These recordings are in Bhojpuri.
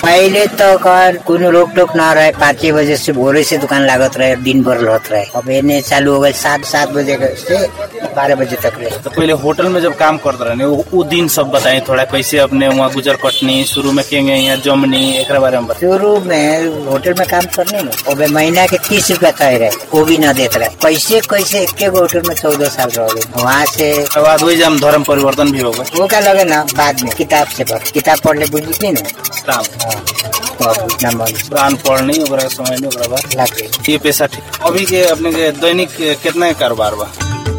पहले तो कर कोनो रोक टोक ना रहे पाँच छह बजे से भोरे से दुकान लागत रहे दिन भर रहत रहे अब एने चालू हो गए सात सात बजे से बारह बजे तक रहे तो पहले होटल में जब काम करते रहे वो, वो दिन सब बताई थोड़ा कैसे अपने वहाँ गुजर कटनी शुरू में केंगे यहाँ जमनी एक बारे में बताइए शुरू में होटल में काम करने में अब महीना के तीस रुपया तय रहे वो भी ना देते रहे पैसे कैसे एक गो होटल में चौदह साल रह गए वहाँ से उसके बाद वही जब धर्म परिवर्तन भी हो गए वो क्या लगे ना बाद में किताब से पढ़ किताब पढ़ ले बुझी नहीं ना इस्लाम हाँ, तो अब उतना मन कुरान पढ़नी ओकरा के समय नहीं ओकरा बाद लग गई ये पैसा ठीक अभी के अपने के दैनिक कितना के कारोबार बा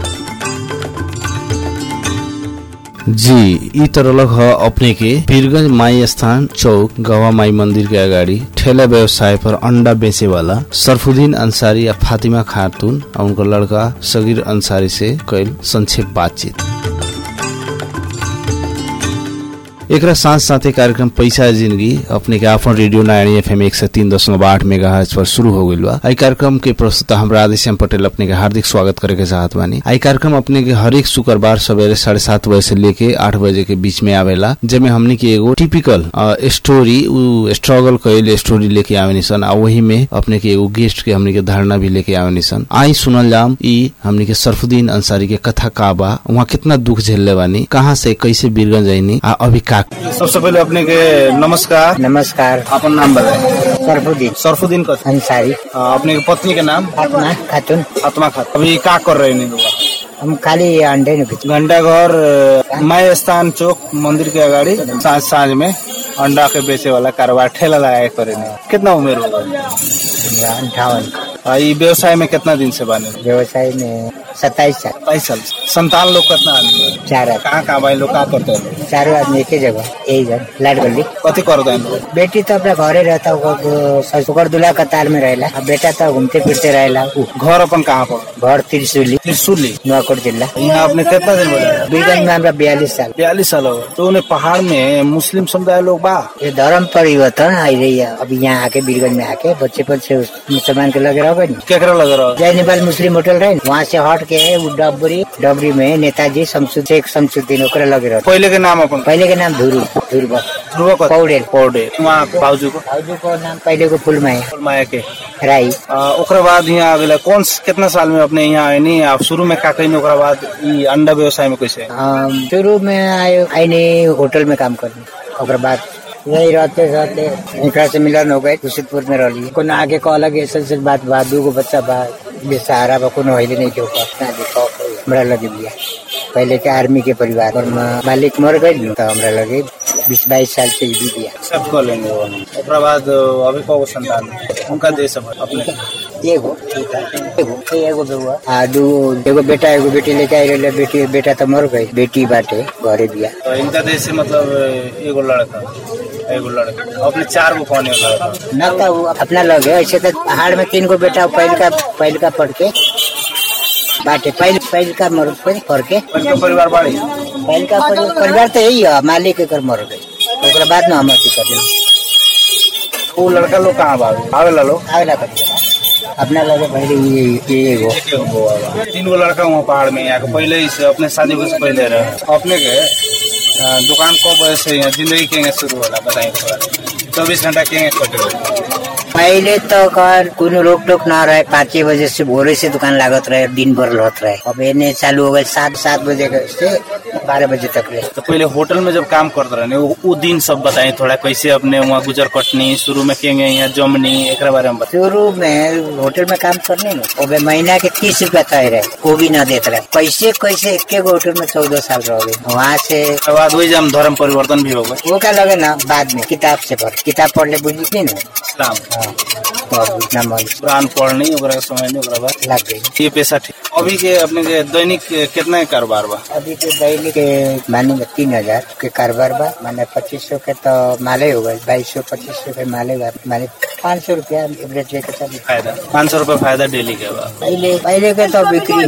जी ई तरह ह अपने के वीरगंज माई स्थान चौक गवा माई मंदिर के अगाडि ठेला व्यवसाय पर अंडा बेचे वाला सरफुद्दीन अंसारी या फातिमा खातून और उनका लड़का सगीर अंसारी से कैल संक्षेप बातचीत एकरा साथ साथै कार्यक्रम पैसा जिंदगी अपने के आफ्नो रेडियो नारायणी एफएम एक सय तीन दशमलव आठ मेगा पर शुरू हो गइल बा आई कार्यक्रम के प्रस्तुता हमरा आदिश्याम पटेल अपने के हार्दिक स्वागत करे के चाहत बानी आई कार्यक्रम अपने के हरेक शुक्रबार सवेरे साढ़े सात बजे से लेके आठ बजे के बीच में आवेला जेमे हमने के एगो टिपिकल अ, स्टोरी उ स्ट्रगल कैल स्टोरी लेके आवेनी सन आ वही में अपने के एगो गेस्ट के हमने के धारणा भी लेके आवेनी सन आई सुनल जाम ई हमने के सरफुद्दीन अंसारी के कथा का बा वहाँ कितना दुख झेलले बानी कहाँ से कैसे बीरगंज आईनी आ अभी का सबसे पहले अपने के नमस्कार नमस्कार अपन नाम बताए सरफुद्दीन सरफुद्दीन का अंसारी अपने के पत्नी के नाम फातिमा खातून आत्मा खात अभी का कर रहे नहीं हम खाली अंडे नहीं बेचते घंटा घर अ, माई स्थान चौक मंदिर के अगाडि साँझ साँझ में अंडा के बेचे वाला कारोबार ठेला लगाए करे नहीं कितना उम्र हो गई अंठावन आ, ई व्यवसाय में कितना दिन से बने व्यवसाय में सत्ताईस साल बाईस साल से। संतान लोग कितना आदमी है? चार आदमी कहाँ कहाँ भाई लोग का करते हैं चारों आदमी एक ही जगह यही घर लाट गली कथी करते हैं लोग बेटी तो अपना घरे रहता होगा ससुर दूल्हा कतार में रहेला अब बेटा तो घूमते फिरते रहेला उ, घर अपन कहाँ पर घर त्रिशूली त्रिशूली नुआकोट जिला यहाँ अपने कितना दिन बोले बीरगंज में हमारा बयालीस साल बयालीस साल हो गए। तो उन्हें पहाड़ में मुस्लिम समुदाय लोग बा ये धर्म परिवर्तन आई रही है अभी यहाँ आके बीरगंज में आके बच्चे बच्चे उस मुसलमान के लगे रहोगे नहीं केकरा लग रहा जय नेपाल मुस्लिम होटल रहे वहाँ से हट के है वो डबरी डबरी में नेताजी शमसुद शेख शमसुद्दीन ओकरे लगे रहे पहले के नाम अपन पहले के नाम धुरु धुरब ध्रुव कथी? पौडेल पौडे वहाँ को बाबूजी को भाउजू को नाम पहले को फुलमा है माया के राई आ, ओकरा बाद यहाँ अगला कौन कितना साल में अपने यहाँ आए नहीं आप शुरू में का कहीं ओकरा बाद ई अंडा व्यवसाय में कैसे हम शुरू में आयो आईने होटल में काम करने ओकर बाद यही रहते रहते एकरा से मिलन हो गए खुशीदपुर में रही कोनो आगे को अलग ऐसे से बात बा दूगो बच्चा बा बेसहारा बा कोनो हिले नहीं के ऊपर ना देखो हमरा लगे बिया पहले के आर्मी के परिवार और मा- मालिक मर गए तो हमरा लगे बीस बाईस साल से भी दिया सब कर लेंगे वो ओकरा बाद अभी कौ संतान उनका देश है अपने एगो एगो एगो बेहुआ आ दू एगो बेटा एगो बेटी लेके आई रहे बेटी बेटा तो मर गई बेटी बाटे घरे बिया तो इनका देश से मतलब एगो लड़का एगो लड़का अपने चार गो कौन है लड़का न तो वो अपना लग है ऐसे तो पहाड़ में तीन गो बेटा पहल का पहल का पढ़ के बाटे पहल पहल का मर पढ़ के उनका परिवार बाड़ी पहल का परि- परिवार तो यही है मालिक एकर मर गई ओकरा बाद में हम अथी कर वो लड़का लोग कहाँ बाबू आवेला लोग आवेला कर अपना लगे पहले ये ये एगो एके गो बउआ बा। तीन गो लड़का वहाँ पहाड़ में यहाँ के पहले ही से अपने शादी से पहले रहे अपने के अ, दुकान कब बजे से यहाँ जिंदगी केंगे शुरू होला बताइए थोड़ा चौबीस घंटा केंगे कटे पहले तो कर कोनो रोक टोक ना रहे पाँच छह बजे से भोरे से दुकान लागत रहे दिन भर रहत रहे अब एने चालू हो गए सात सात बजे के से बारह बजे तक रहे तो पहले होटल में जब काम करते रहे वो, वो दिन सब बताइए थोड़ा कैसे अपने वहाँ गुजर कटनी शुरू में केंगे यहाँ जमनी एक बारे में बताइए शुरू में होटल में काम करने में अब महीना के तीस रुपया तय रहे वो भी ना देते रहे पैसे कैसे एक गो होटल में चौदह साल रह गए वहाँ से उसके बाद वही जब धर्म परिवर्तन भी हो गए वो क्या लगे ना बाद में किताब से पढ़ किताब पढ़ ले बुझी नहीं ना इस्लाम हाँ तो अब उतना मन कुरान पढ़नी ओकरा के समय नहीं ओकरा बाद लग गई ये पैसा ठीक अभी के अपने के दैनिक कितना के कारोबार बा अभी के दैनिक के माने तीन हजार के कारोबार बा माने पच्चीस सौ के तो माले हो गए बाईस सौ पच्चीस सौ के माले बा माने पाँच सौ रुपया एवरेज लेके चल फायदा पाँच सौ रुपया फायदा डेली के बा पहले पहले के तो बिक्री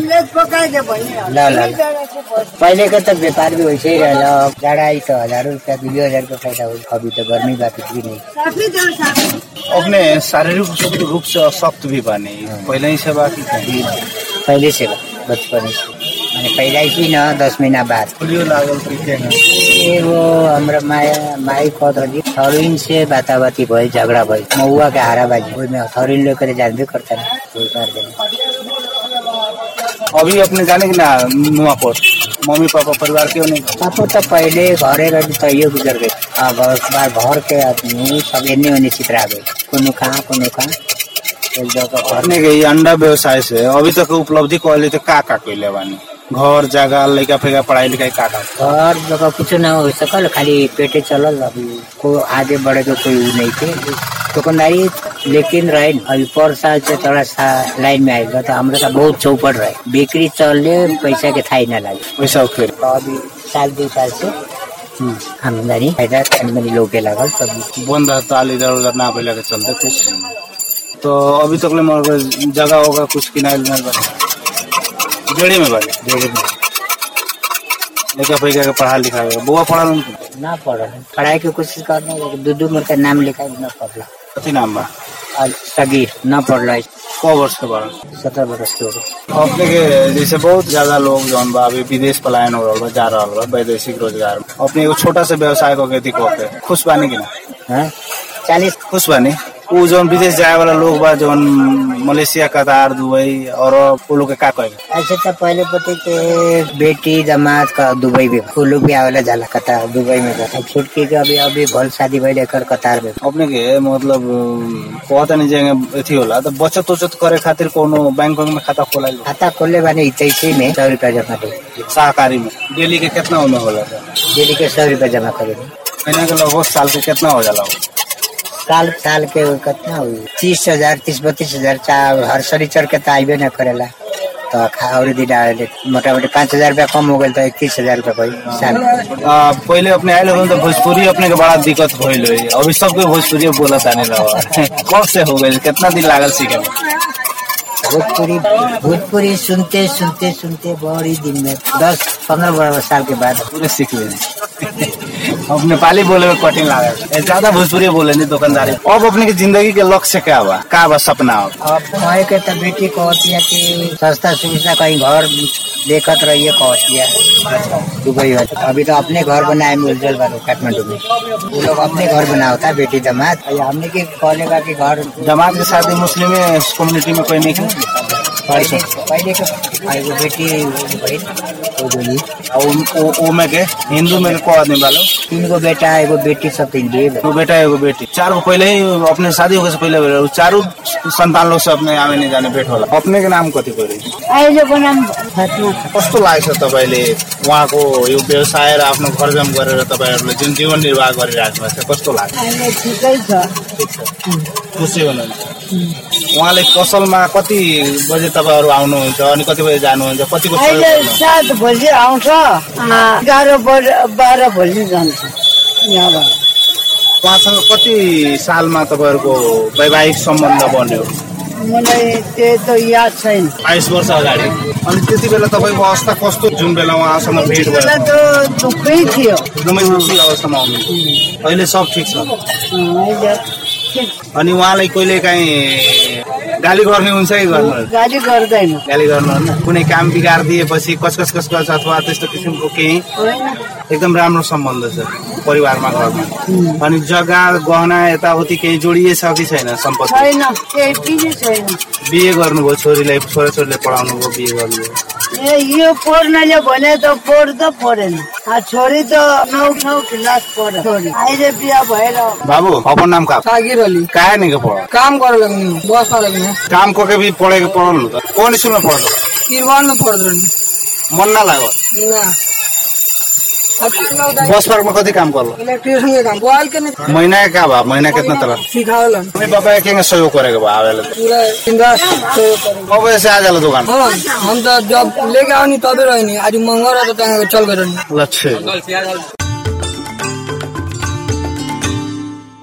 ला ला ला। पहले के तो व्यापार भी वैसे ही रहला अब जाड़ा आई तो हजारों रुपया दो हजार का फायदा हो अभी तो गर्मी बा बिक्री नहीं अपने शारीरिक रूप से अशक्त भी बानी पहले ही से बाकी पहले से बा बचपन से अनि पैदाइशी न दस महीना बाद पोलियो लागल कि केंगे एगो हमरा माया माई कहत रही थरुइन से बाताबाती भयो झगडा भयो महुआ के हाराबाजी ओहिमे थरुइन लेकर जानबे करता ना कोई कर देना अभी अपने जाने कि ना नुआकोट मम्मी पापा परिवार क्यों नहीं पापा तो पहले घरे रही तो ये गुजर गए अब उस बार घर के आदमी सब एने ओने चित्रा गए कोनो कहाँ कोनो कहाँ एक जगह अपने के ये अंडा व्यवसाय से अभी तक उपलब्धि कहले तो का का कैले बानी घर जगह लड़का फेका पढ़ाई लिखाई का का घर जगह कुछ ना हो सकल खाली पेटे चलल अभी को आगे बढ़े के कोई उ नहीं थे दुकानदारी लेकिन रहे अभी पर साल से थोड़ा सा लाइन में आएगा तो हमरा साथ बहुत चौपट रहे बिक्री चलले पैसा के थाई ना लागे पैसा फिर तो अभी साल दो साल से आमदनी फायदा तनी मनी लोग के लागल तभी बंद ताल इधर उधर ना पहले के चलते कुछ तो अभी तक ले मोर जगह होगा कुछ किनारे उनारे बने डेढ़ी में बने डेढ़ी में लड़का फेका के पढ़ा लिखा बुआ पढ़ा ना पढ़ल पढ़ाई की कोशिश करने दू दू मिनट नाम लिखा न पढ़ला कथी नाम बा और सगीर न पढ़ला क वर्ष के बारे सत्रह बरस के हो गए अपने के जैसे बहुत ज्यादा लोग जौन बा अभी विदेश पलायन हो रहल बा जा रहल बा वैदेशिक रोजगार में अपने एगो छोटा सा व्यवसाय को खेती को के खुश बानी कि ना हाँ? चालीस खुश बानी उ जौन विदेश जाए वाला लोग बा जौन मलेशिया कतार दुबई और वो लोग के का कहे ऐसे तो पहले पते के बेटी दामाद का दुबई में वो लोग भी आवेला जाला कतार दुबई में जा। अब छुटकी के अभी अभी भल शादी भइल एकर कतार में अपने के मतलब कहता नहीं जाएंगे अथी होला तो बचत उचत करे खातिर कोनो बैंक में खाता खोलाइल बा? खाता खोलले बानी इतैसी में सौ रुपया जमा दे सहकारी में डेली के कितना उमे होला सर डेली के सौ रुपया जमा करे महीना के लगभग साल के कितना हो जाला वो? साल साल के वो कितना हुई तीस हजार तीस बत्तीस हजार चार हर शनिचर के तो आइबे न करेला तो खा और दिन आवेले मोटा मोटी पाँच हजार रुपया कम हो गए तो इक्कीस हजार रुपया कोई साल आ, पहले अपने आयल हो तो भोजपुरी अपने के बड़ा दिक्कत भइल होई अभी सबके भोजपुरी बोला ताने रहा कब से हो गए कितना दिन लागल सीखे में भोजपुरी भोजपुरी सुनते सुनते सुनते बड़ी दिन में दस पंद्रह साल के बाद पूरे सीख लेने अब नेपाली बोले में कठिन लागल ज्यादा भोजपुरी बोले नहीं दुकानदारी अब अपने के जिंदगी के लक्ष्य क्या बा का बा सपना हो अब कहे के तो बेटी कहती है कि सस्ता सुविधा कहीं घर देखत रहिए कहती है दुबई में अभी तो अपने घर बनाए में उज्जवल बाबू काठमांडू में वो लोग अपने घर बनावता बेटी दामाद और हमने के कहले बा कि घर जमात के साथ मुस्लिम कम्युनिटी में कोई नहीं है पहले पहले के आ एगो बेटी भइल वो जोली और उ- उ- उ में के हिंदू में के को आदमी बालो तीन गो बेटा एगो बेटी सब तीन दिए बा। दो बेटा एगो बेटी चार गो पहले ही अपने शादी होने से पहले भेल रहे। चारों संतान लोग से अपने आवे नहीं जाने भेट होला अपने के नाम कथी करी अहिलेको नाम फात्मा कस्तो लाग्छ तपाईँले उहाँको यो व्यवसाय र आफ्नो घरजम गरेर तपाईँहरूले जुन जीवन निर्वाह गरिराख्नु भएको छ कस्तो लाग्छ अहिले ठिकै छ खुसी हुनुहुन्छ उहाँले पसलमा कति बजे तपाईँहरू आउनुहुन्छ अनि कति बजे जानुहुन्छ कतिको सहयोग अहिले गर्नुहुन्छ? सात भोलि आउँछ अँ, एघार बजे बाह्र भोलि जान्छ यहाँबाट उहाँसँग कति सालमा तपाईँहरूको वैवाहिक सम्बन्ध बन्यो मलाई त्यो त याद छैन बाइस वर्ष अगाडि अनि त्यति बेला तपाईँको अवस्था कस्तो जुन बेला उहाँसँग भेट भयो बेला त दुःखै थियो एकदमै खुसी अवस्थामा आउनु अहिले सब ठिक छ अँ, अहिले ठिक अनि उहाँलाई कहिले काहीँ गाली गर्ने हुन्छ कि गर्नु गाडी गर्दैन गाली गर्नुहुन्न कुनै काम बिगार दिएपछि कसकस कसकस अथवा त्यस्तो किसिमको केही होइन एकदम राम्रो सम्बन्ध छ परिवारमा घरमा अनि जग्गा गहना यताउति केही जोडिएछ कि छैन सम्पत्ति छैन केही पनि छैन बिहे गर्नुभयो छोरीलाई छोराछोरीले पढाउनु भयो बिहे गर्नुभयो ए यो पढ्नले भने त पढ्दा पढेन आ छोरी त नौ नौ क्लास पढ छोरी अहिले बिहा भएर बाबू अपन नाम का सागिर अली काहे नहीं के पढ़ काम करे लगनी बस में लगनी काम को के भी पढ़े के पढ़ल त कौन स्कूल में पढ़ल तिरवान में पढ़ रही मन ना लागल ना बस पार्क में कति काम करल इलेक्ट्रिशियन के काम बोल के नहीं महीना के का बा महीना कितना तरह सिखावल मम्मी पापा के सहयोग करे के बा आवेला त पूरा इंद्रास सहयोग करे कब बजे से आ जाला दुकान हाँ हम तो जब लेके आओ नहीं तबे रही आज मंगा रहा तो तंग चल गए रही लक्ष्य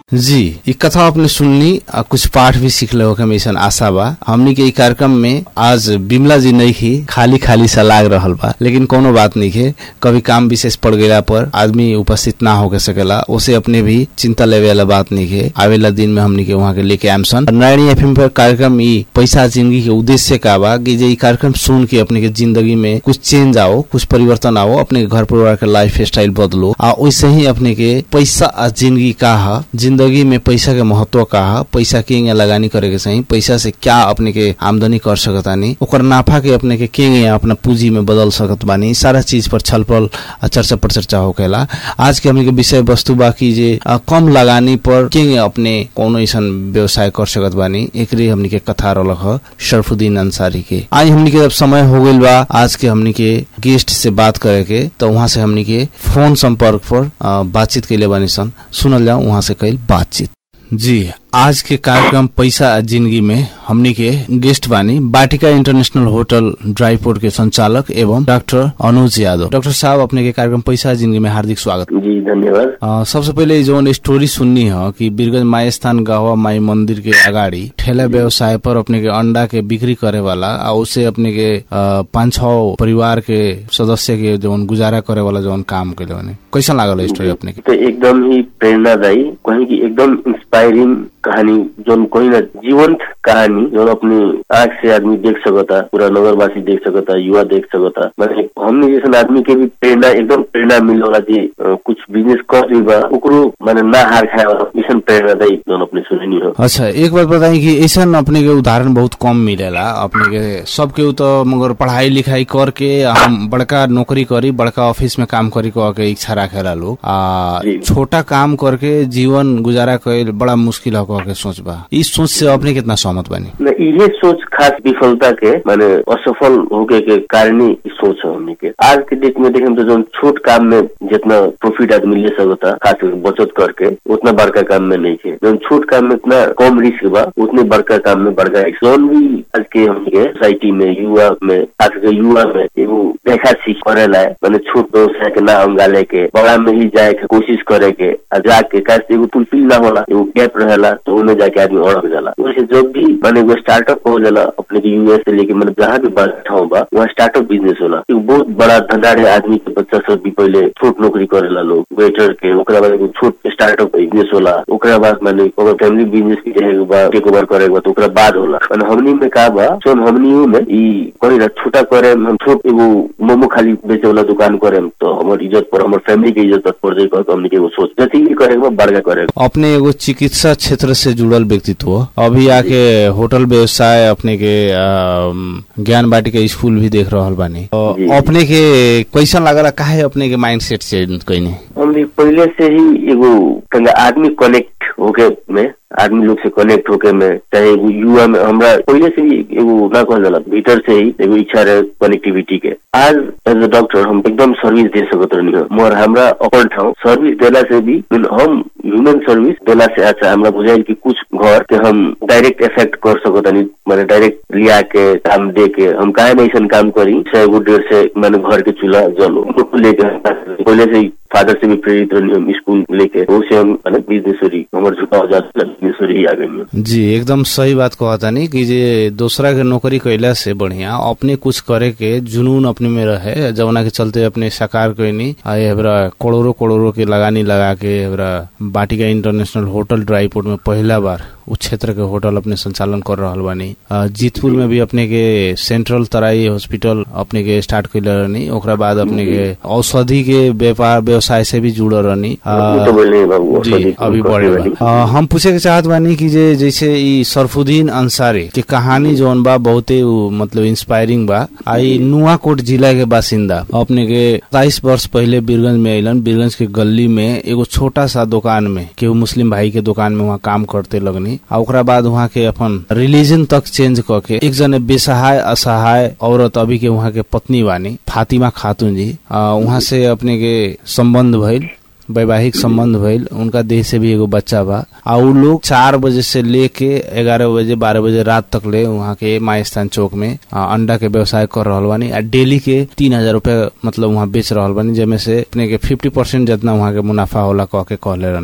जी ई कथा अपने सुनली आ कुछ पाठ भी सीखले हो के ऐसा आशा बा हमनी के ई कार्यक्रम में आज बिमला जी नहीं ही खाली खाली सा लाग रहल बा लेकिन कोनो बात नहीं है कभी काम विशेष पड़ गया पर आदमी उपस्थित ना होके सकेला उसे अपने भी चिंता लेवे वाला बात नहीं है आवेला दिन में हमनी के वहाँ के लेके आमसन नारायणी एफएम पर कार्यक्रम ई पैसा जिंदगी के उद्देश्य का बा कि जे ई कार्यक्रम सुन के अपने के जिंदगी में कुछ चेंज आओ कुछ परिवर्तन आओ अपने के घर परिवार के लाइफ स्टाइल बदलो आ वैसे ही अपने के पैसा आ जिंदगी का है जिंदगी में पैसा के महत्व का है पैसा के यहाँ लगानी करे के सही पैसा से क्या अपने के आमदनी कर सकतानी ओकर नाफा के अपने के के यहाँ अपना पूंजी में बदल सकत बानी सारा चीज पर छलफल आ चर्चा पर चर्चा होकेला आज के हमने के विषय वस्तु बाकी जे आ, कम लगानी पर के अपने कोनो ऐसा व्यवसाय कर सकत बानी एकरे हमनी के कथा रलक ह शरफुद्दीन अंसारी के आज हमनी के जब समय हो गइल बा आज के हमनी के गेस्ट से बात करे के तो वहाँ से हमनी के फोन संपर्क पर आ, बातचीत कैले बानी सन सुनल जाओ वहाँ से कैल बातचीत जी आज के कार्यक्रम पैसा आ जिंदगी में हमनी के गेस्ट बानी बाटिका इंटरनेशनल होटल ड्राईपोर्ट के संचालक एवं डॉक्टर अनुज यादव डॉक्टर साहब अपने के कार्यक्रम पैसा आ जिंदगी में हार्दिक स्वागत जी धन्यवाद अ, सबसे पहिले जो स्टोरी सुननी है कि बीरगंज माई स्थान गहवा माई मंदिर के अगाडि ठेला व्यवसाय पर अपने के अंडा के बिक्री करे वाला आ उसे अपने के अ, पाँच छ परिवार के सदस्य के जौन गुजारा करे वाला जौन काम कैले बने कैसा लागल स्टोरी अपने के तो एकदम ही प्रेरणादायी कहीं की एकदम इंस्पायरिंग कहानी जो कोई ना जीवंत कहानी जो अपनी आंख से आदमी देख सकता पूरा नगरवासी देख सकता युवा देख सकता मैंने हमने जैसे आदमी के भी प्रेरणा एकदम प्रेरणा मिल वाला जी अ, कुछ बिजनेस कर भी बा ओकरो मैंने ना हार खाए वाला ऐसा प्रेरणादायी जो अपने सुननी हो अच्छा एक बात बताई कि ऐसा अपने के उदाहरण बहुत कम मिलेला अपने के सबके तो मगर पढ़ाई लिखाई करके हम बड़का नौकरी करी बड़का ऑफिस में काम करी कह के इच्छा रखेला लोग आ जी। छोटा काम करके जीवन गुजारा कैल बड़ा मुश्किल हो कह के सोच बा इस सोच से अपने कितना सहमत बनी न ये सोच खास विफलता के माने असफल होके के कारण ही ई सोच है हमनी के आज के डेट में देखें तो जो छोट काम में जितना प्रॉफिट आदमी ले सकता खास करके बचत करके उतना बड़का काम में नहीं है जो छोट काम में इतना कम रिस्क बा उतने बड़का काम में बड़का रिस्क जौन भी आज के हमनी के सोसाइटी में युवा में खास करके युवा में एगो देखा सीख करेला है माने छोट व्यवसाय के ना अंगा लेके बड़ा में ही जाए के कोशिश करे के आ जाके काश एगो फुलफिल ना होला एगो गैप रहेला तो उन्हें जाके आदमी अड़क जाला वैसे जब भी माने एगो स्टार्टअप हो जाला अपने के यूएस से लेके मतलब जहाँ भी बड़ा ठाउँ बा वहाँ स्टार्टअप बिजनेस होला एगो बहुत बड़ा धंधा रहे आदमी के बच्चा सब भी पहले छोट नौकरी करेला लोग वेटर के ओकरा बाद एगो छोट स्टार्टअप बिजनेस होला ओकरा बाद माने अगर फैमिली बिजनेस के चाहे बा टेक ओवर करे के बा तो ओकरा बाद होला माने हमनी में का बा सोन हमनियो में ई कही ना छोटा करे हम छोट एगो मोमो खाली बेचे वाला दुकान करे तो हमर इज्जत पर हमर फैमिली के इज्जत पर पड़ जाए कह के हमनी के एगो सोच जति भी करे के बा बड़का करे के बा। अपने एगो चिकित्सा क्षेत्र से जुड़ल व्यक्तित्व अभी आके होटल व्यवसाय अपने के अम, ज्ञान बाटिका स्कूल भी देख रहल बानी तो जी। अपने के कैसा लागला काहे अपने के माइंड सेट चेंज कैनी हमने पहले से ही एगो कहेंगे आदमी कनेक्ट होके में आदमी लोग से कनेक्ट होके में चाहे एगो युवा में हमरा पहले से ही एगो ना कहल जाला भीतर से ही एगो इच्छा रहे कनेक्टिविटी के आज एज अ डॉक्टर हम एकदम सर्विस दे सकत रहनी हो मगर हमरा अपन ठाउँ सर्विस देला से भी mean हम ह्यूमन सर्विस देला से अच्छा हमरा बुझाइल कि कुछ घर के हम डायरेक्ट इफेक्ट कर सकत हनी माने डायरेक्ट लिया के काम दे के हम काहे में ऐसा काम करी सौ एगो डेढ़ से मैंने घर के चूल्हा जलो उनको लेके पहले से ही फादर से भी प्रेरित रहनी हम स्कूल लेके वो से हम माने बिजनेसरी हमर झुकाव जाता बिजनेसरी ही आ गई जी एकदम सही बात कहता नहीं कि जे दूसरा के नौकरी कैला से बढ़िया अपने कुछ करे के जुनून अपने में रहे जवना के चलते अपने साकार कैनी आ एबरा करोड़ों करोड़ों के लगानी लगा के एबरा बाटिका इंटरनेशनल होटल ड्राईपोर्ट में पहला बार उस क्षेत्र के होटल अपने संचालन कर रहल बानी आ, जीतपुर में भी अपने के सेंट्रल तराई हॉस्पिटल अपने के स्टार्ट कैले रहनी ओकरा बाद अपने के औषधि के व्यापार व्यवसाय से भी जुड़ल रहनी आ, वो तो बोले बाबू जी औषधि अभी को बढ़े करने बा। आ, हम पूछे के चाहत बानी कि जे जैसे ई सरफुद्दीन अंसारी के कहानी जौन बा बहुते उ, मतलब इंस्पायरिंग बा आई नुआकोट जिला के बासिंदा अपने के सताइस वर्ष पहले बीरगंज में अलन बीरगंज के गली में एगो छोटा सा दुकान में केहू मुस्लिम भाई के दुकान में वहाँ काम करते लगनी आ ओकरा बाद वहाँ के अपन रिलीजन तक चेंज क के एक जने बेसहाय असहाय औरत अभी के वहाँ के पत्नी बानी फातिमा खातून जी आ, वहाँ से अपने के संबंध भइल वैवाहिक संबंध भइल उनका देह से भी एगो बच्चा बा आ उ लोग चार बजे से लेके ग्यारह बजे बारह बजे रात तक ले वहाँ के माई स्थान चौक में आ, अंडा के व्यवसाय कर रहल बानी आ डेली के तीन हजार रूपया मतलब वहाँ बेच रहल बानी जेमे से अपने के फिफ्टी परसेंट जितना वहाँ के मुनाफा होला कह के कहले रहनी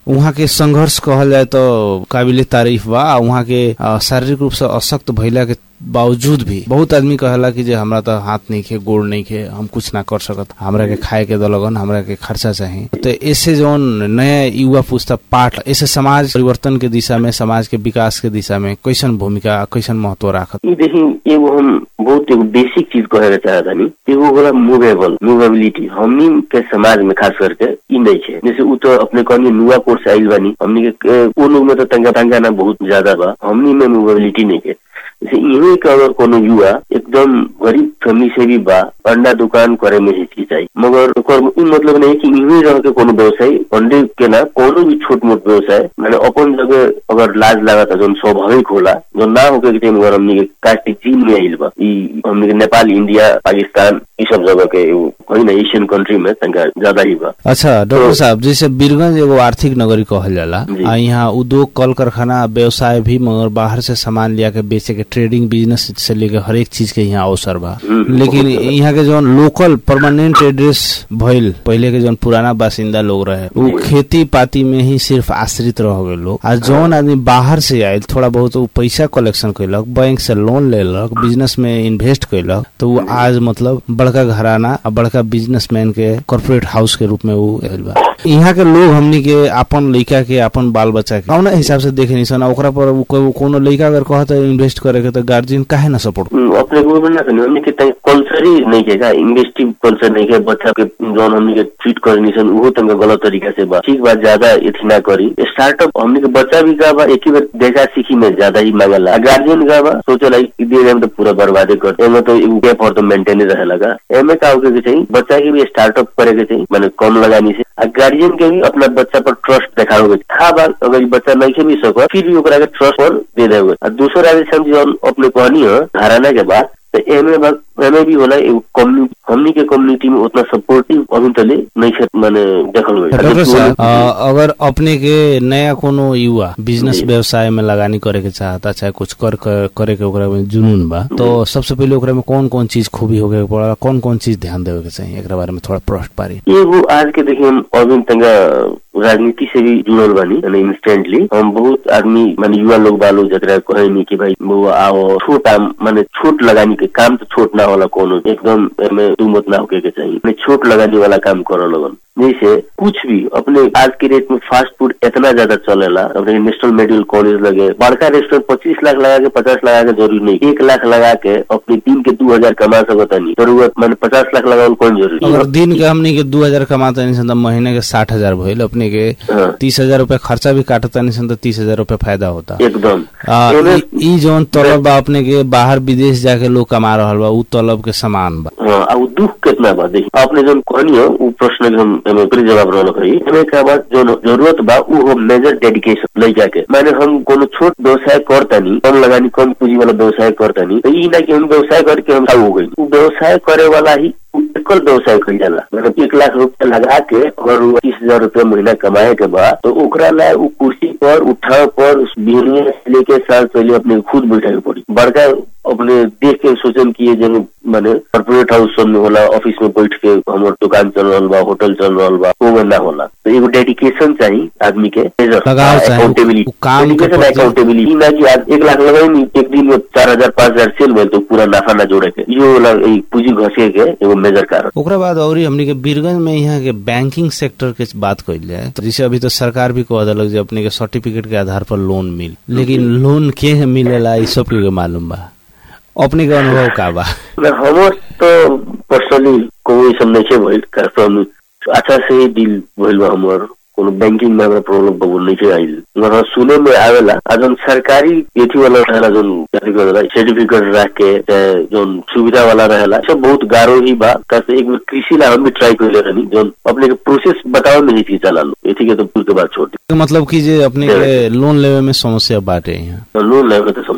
वहाँ के संघर्ष कहल जाए तो काबिल तारीफ बा आ वहाँ के अ, शारीरिक रूप से अशक्त भइला के बावजूद भी बहुत आदमी कहेला कि जे हमरा तो हाथ नहीं खे गोड़ नहीं खे हम कुछ ना कर सकत हमरा के खाए के दलगन हमरा के खर्चा चाहिए तो ऐसे जौन नया युवा पुस्ता पाठ ऐसे समाज परिवर्तन के दिशा में समाज के विकास के दिशा में कैसन भूमिका कैसन महत्व राखत ई देखी एगो हम बहुत एगो बेसिक चीज कहे के चाहत हनी एगो होला मूवेबल मूवेबिलिटी हमनी के समाज में खास करके ई नहीं है जैसे उ तो अपने कहनी नुआ कोर्स आइल बानी हमनी के वो लोग में तो तंगा तंगा ना बहुत ज्यादा बा हमनी में मूवेबिलिटी नहीं है जैसे यही के अगर कोनो युवा एकदम गरीब फैमिली से भी बा अंडा दुकान करे में हिचकिचाई मगर ओकर ई मतलब नहीं कि यही रह के कोनो व्यवसाय अंडे के ना कोनो भी छोट मोट व्यवसाय माने अपन जगह अगर लाज लागत जोन स्वाभाविक होला जो ना होके के टाइम अगर हमनी के कास्टिक चीन में आइल बा ई हमनी के नेपाल इंडिया पाकिस्तान ई सब जगह के एगो कहीं ना एशियन कंट्री में तंगा ज्यादा ही बा अच्छा डॉक्टर साहब जैसे बीरगंज एगो आर्थिक नगरी कहल जाला जी। आ यहाँ उद्योग कल कारखाना व्यवसाय भी मगर बाहर से सामान लिया के बेचे के ट्रेडिंग बिजनेस से लेके हर एक चीज के यहाँ अवसर बा हम्म, लेकिन बहुत ज्यादा। यहाँ के जौन लोकल परमानेंट एड्रेस भइल पहले के जौन पुराना बासिंदा लोग रहे वो खेती पाती में ही सिर्फ आश्रित रह गए लोग आ जौन आदमी बाहर से आयल थोड़ा बहुत वो पैसा कलेक्शन कैलक बैंक से लोन लेलक बिजनेस में इन्वेस्ट कैलक तो वो आज मतलब बड़का घराना आ बड़का बिजनेसमैन के कॉर्पोरेट हाउस के रूप में वो आयल बा यहाँ के लोग हमनी के अपन लइका के अपन बाल बच्चा के कौन हिसाब से देखे नहीं सन ओकरा पर उ को- कोनो लइका अगर कहता इन्वेस्ट करे के तो गार्जियन काहे ना सपोर्ट हम्म, अपने को ना करनी हमने के तंग कल्चर ही नहीं के का इन्वेस्टिव कल्चर नहीं के बच्चा के जौन हमने के ट्रीट करनी सन उहो तंग गलत तरीका से बा ठीक बात ज्यादा इथी ना करी स्टार्टअप हमने के बच्चा भी का बा एक ही बार देखा सीखी में ज्यादा ही मांगला गार्जियन का बा सोचला कि दे हम तो पूरा बर्बादे कर एमे तो एगो गैप और तो मेंटेन ही रहे लगा एमे का होके के चाहिए बच्चा के भी स्टार्टअप करे के चाहिए माने कम लगानी से आ गार्जियन के भी अपना बच्चा पर ट्रस्ट देखावे के था बा अगर ई बच्चा नहीं के भी सको फिर भी ओकरा के ट्रस्ट पर दे देवे आ दूसरा आगे हम जौन अपने कहनी है घराना के बाद तो एमे बा एमे भी होला एगो कम्युनिटी हमनी के कम्युनिटी में उतना सपोर्टिव अभी तले नहीं है माने देखल गई डॉक्टर साहब अ, अगर अपने के नया कोनो युवा बिजनेस जी। व्यवसाय में लगानी करे के चाहता चाहे कुछ कर कर- करे के ओकरा में जुनून बा तो सबसे पहले ओकरा में कौन कौन चीज खूबी होके के पड़ा कौन कौन चीज ध्यान देवे के चाहिए एकरा बारे में थोड़ा प्रश्न पारी एगो आज के देखिए हम अभी तंगा राजनीति से भी जुड़ल बानी यानी इंस्टेंटली हम बहुत आदमी माने युवा लोग बालो जकरा कहे नहीं कि भाई वो आओ छोट आम माने छोट लगानी के काम तो छोट ना होला कोनो एकदम एमे दू मत ना होके के चाहिए माने छोट लगाने वाला काम करो लगन जैसे कुछ भी अपने आज के रेट में फास्ट फूड इतना ज्यादा चलेला अपने नेशनल मेडिकल कॉलेज लगे बड़का रेस्टोरेंट पच्चीस लाख लगा के पचास लगा के जरूरी नहीं एक लाख लगा के अपने दिन के दो हजार कमा सकता नहीं जरूरत माने पचास लाख लगावल कौन जरूरी अगर दिन के हमनी के दू हजार कमाता नहीं सन तो महीने के साठ हजार भइल अपने के हाँ। तीस हजार रूपया खर्चा भी काटता नहीं सन तो तीस हजार रूपया फायदा होता एकदम आ, एमे- ई- ई जौन तलब बा अपने के बाहर विदेश जाके लोग कमा रहल बा उ तलब के समान बा हाँ अब दुख कितना बा देखी आपने जो कहनी हो वो प्रश्न के हम एमे ओकरे जवाब रहल कही एमे का बात जो जरूरत बा वो हो मेजर डेडिकेशन ले जाके माने हम कोनो छोट व्यवसाय करतानी कम लगानी कम पूंजी वाला व्यवसाय करतानी तो ई ना कि हम व्यवसाय करके हम हो गई वो व्यवसाय करे वाला ही एकल व्यवसाय कही जाला मतलब एक लाख रुपया लगा के अगर वो तीस हजार रुपया महीना कमाए के बाद तो ओकरा ला वो कुर्सी पर उठा पर उस बिहनिया से लेके साल पहले अपने खुद बैठे के पड़ी बड़का अपने देख के सोचन कि ये जन माने कॉर्पोरेट हाउस सब में होला ऑफिस में बैठ के हमार दुकान चल रहा बा होटल चल रहा बा वो में ना होला तो एगो डेडिकेशन चाहिए आदमी के लगाव चाहिए, अकाउंटेबिलिटी उ- उ काम के डेडिकेशन प्रति- अकाउंटेबिलिटी ना कि आज एक लाख लगाई नहीं एक दिन में चार हजार पाँच हजार सेल भेल तो पूरा नाफा ना जोड़े के यो वाला ई पूंजी घसे के एगो मेजर कारण ओकरा बाद और हमनी के बीरगंज में यहाँ के बैंकिंग सेक्टर के बात कइल जाए तो जैसे अभी तो सरकार भी कह दिलक जे अपने के सर्टिफिकेट के आधार पर लोन मिल लेकिन लोन के मिलेला ई सब के मालूम बा अपने के अनुभव का बा ना हमर तो पर्सनली कोई सब नहीं छे भइल कारण अच्छा से ही डील भइल बा हमर कोनो बैंकिंग में हमरा प्रॉब्लम बहु नहीं छे आइल मगर सुने में आवेला आ जौन सरकारी एथी वाला रहेला जौन जारी करेला सर्टिफिकेट रख के चाहे जौन सुविधा वाला रहेला सब बहुत गारो ही बा कैसे एक बार कृषि ला हम भी ट्राई कइले रहनी जौन अपने के प्रोसेस बतावे में ही चला लो एथी के तो पूछ के बात छोड़ दी मतलब कि जे अपने के लोन लेवे में समस्या बाटे यहाँ लोन लेवे के तो समस्या बा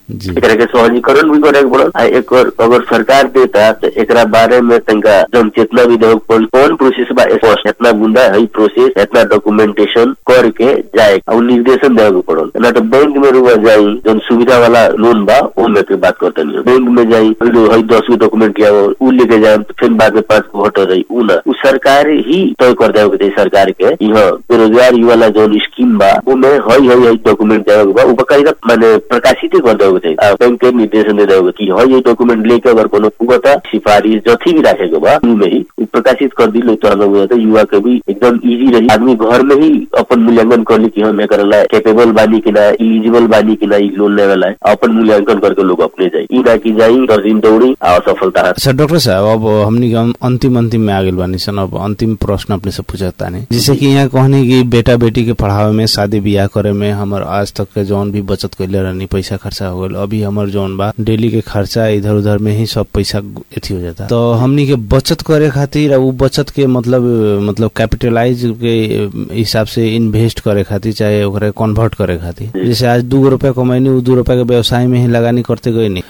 जी एकरा के सहजीकरण भी करे के पड़ल आ एकर अगर सरकार देता तो एकरा बारे में तनका जन चेतना भी देवे के पड़ल कौन प्रोसेस बा स्पष्ट इतना बुंदा है प्रोसेस इतना डॉक्यूमेंटेशन करके जाए और निर्देशन देवे के पड़ल ना तो बैंक में रुआ जाई जन सुविधा वाला लोन बा वो में के बात करते नहीं बैंक में जाई पहले हई दस गो डॉक्यूमेंट लिया उ लेके जाए तो फिर बाद में पांच गो हट जाई उ ना उ सरकार ही तय कर देवे के चाही सरकार के यहाँ बेरोजगार युवा ला जौन स्कीम बा वो में हई हई हई डॉक्यूमेंट देवे के बा उ बकायदा माने प्रकाशित कर देवे के चाही आ बैंक के निर्देशन दे देवे कि हई हई डॉक्यूमेंट लेके अगर कोनो पुगता सिफारिश जथी भी राखे के बा उ में ही उ प्रकाशित कर दिले तो हमें बुझाता युवा के भी एकदम इजी रही आदमी घर में ही अपन मूल्यांकन कर ली कि हम एकर ला कैपेबल बानी कि ना इलिजिबल बानी कि ना ई लोन लेवे ला अपन मूल्यांकन करके लोग अपने जाई ई ना कि जाई दस दिन दौड़ी आ असफलता हाथ अच्छा डॉक्टर साहब अब हमनी के अं- अंतिम अंतिम में आगे बानी सन अब अंतिम प्रश्न अपने से पूछता नहीं जैसे कि यहाँ कहनी कि बेटा बेटी के पढ़ावे में शादी ब्याह करे में हमर आज तक के जौन भी बचत कैले रहनी पैसा खर्चा हो गल अभी हमर जौन बा डेली के खर्चा इधर उधर में ही सब पैसा एथी हो जाता तो हमनी के बचत करे खातिर आ उ बचत के मतलब मतलब कैपिटलाइज के हिसाब से इन्वेस्ट करे खातिर चाहे ओकरा कन्वर्ट करे खातिर जैसे आज दू रुपया कमैनी उ दू रुपया के व्यवसाय में ही लगानी करते गई नी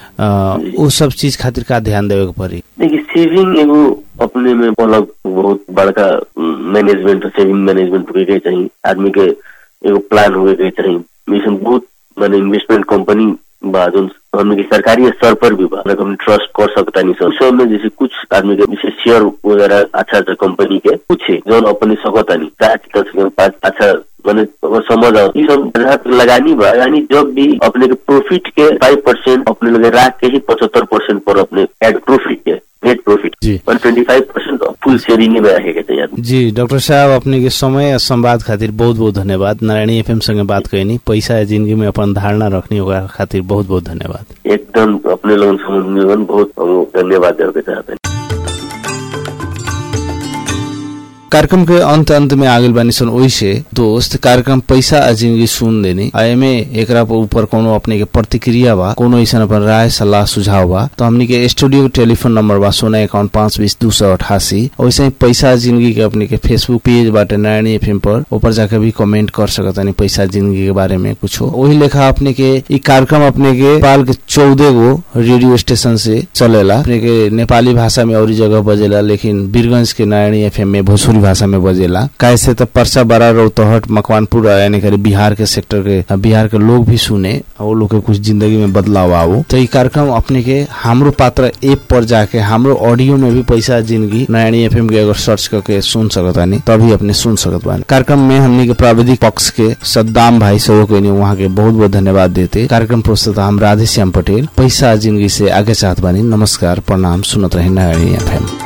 उ सब चीज खातिर का ध्यान देवे के पड़ी देखिए सेविंग एगो अपने में अलग बहुत बड़का मैनेजमेंट सेविंग मैनेजमेंट होके के चाहिए आदमी के एगो प्लान होके के चाहिए मिशन बहुत माने इन्वेस्टमेंट कंपनी बा जोन हमने के सरकारी स्तर पर भी बा मतलब हम ट्रस्ट कर सकता नहीं सब सब में जैसे कुछ आदमी के जैसे शेयर वगैरह अच्छा अच्छा कंपनी के कुछ है जो अपने सकता नहीं चार दस के पाँच अच्छा मैंने अगर समझ आओ ये सब जहाँ पे लगानी बा यानी जब भी अपने के प्रॉफिट के फाइव परसेंट अपने लगे राख के ही पचहत्तर परसेंट पर अपने एड प्रॉफिट के नेट प्रॉफिट जी। One twenty five percent full sharing में रखेगा चाहिए आदमी जी डॉक्टर साहब अपने के समय और संवाद खातिर बहुत बहुत धन्यवाद नारायणी एफएम संगे बात कैनी पैसा है जिंदगी में अपन धारणा रखनी होगा खातिर बहुत बहुत धन्यवाद एकदम अपने लोगों समझ में बहुत हम धन्यवाद देवे के चाहते हैं कार्यक्रम के अंत अंत में आगे बानी सन ओइसे दोस्त कार्यक्रम पैसा आ जिंदगी सुन देनी आ एमे एकरा पर ऊपर कोनो अपने के प्रतिक्रिया बा कोनो ऐसा अपन राय सलाह सुझाव बा तो हमनी के स्टूडियो के टेलीफोन नंबर बा सोना अकाउंट पाँच बीस दो सौ अठासी वैसे ही पैसा आ जिंदगी के अपने के फेसबुक पेज बाटे नारायणी एफएम पर ऊपर जाके भी कमेंट कर सकता नहीं पैसा आ जिंदगी के बारे में कुछ वही लेखा अपने के ई कार्यक्रम अपने के नेपाल के चौदह गो रेडियो स्टेशन से चलेला अपने के नेपाली भाषा में और जगह बजेला लेकिन वीरगंज के नारायणी एफएम में भोजपुरी भाषा में बजेला कैसे तो परसा बड़ा रौतहट मकवानपुर यानी कि बिहार के सेक्टर के बिहार के लोग भी सुने और वो लोग के कुछ जिंदगी में बदलाव आओ तो ये कार्यक्रम अपने के हमरो पात्र ऐप पर जाके हमरो ऑडियो में भी पैसा जिंदगी नारायणी एफएम के अगर सर्च करके सुन सकत बानी तभी अपने सुन सकत बानी कार्यक्रम में हमने के प्राविधिक पक्ष के सद्दाम भाई सहयोग के वहाँ के बहुत बहुत धन्यवाद देते कार्यक्रम प्रस्तुत हम राधे श्याम पटेल पैसा जिंदगी से आगे चाहत बानी नमस्कार प्रणाम सुनत रहे नारायणी एफएम